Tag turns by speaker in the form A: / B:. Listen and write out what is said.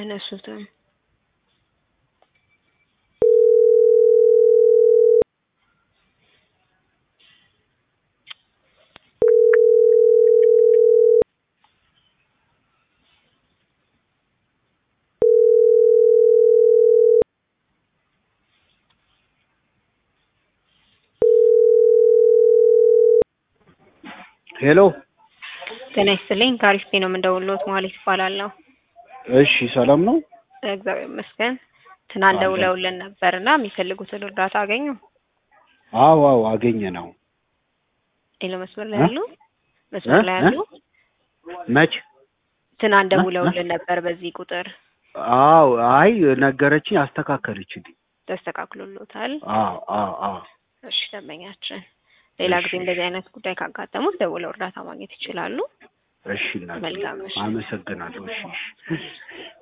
A: አያነሱትም።
B: ሄሎ
A: ጤና ይስጥልኝ ከአሪፍ ነው የምንደውልዎት ማለት ይባላለሁ።
B: እሺ ሰላም ነው?
A: እግዚአብሔር ይመስገን። ትናንት
B: አለን።
A: ደውለውልን ነበርና የሚፈልጉትን እርዳታ አገኙ?
B: አዎ አዎ አገኘ ነው።
A: ሌሎ መስመር ላይ
B: እ?
A: ያሉ መስመር ላይ
B: እ?
A: ያሉ
B: መች?
A: ትናንት
B: እ?
A: ደውለውልን ነበር በዚህ ቁጥር
B: አዎ አይ ነገረችኝ፣ አስተካከለችልኝ።
A: ተስተካክሎሎታል?
B: አዎ አዎ አዎ
A: እሺ ደንበኛችን ሌላ
B: እሺ፣
A: ጊዜ እንደዚህ አይነት ጉዳይ ካጋጠሙት ደውለው እርዳታ ማግኘት ይችላሉ።
B: እሺ እናቴ
A: መልካም እሺ።
B: አመሰግናለሁ። እሺ እሺ።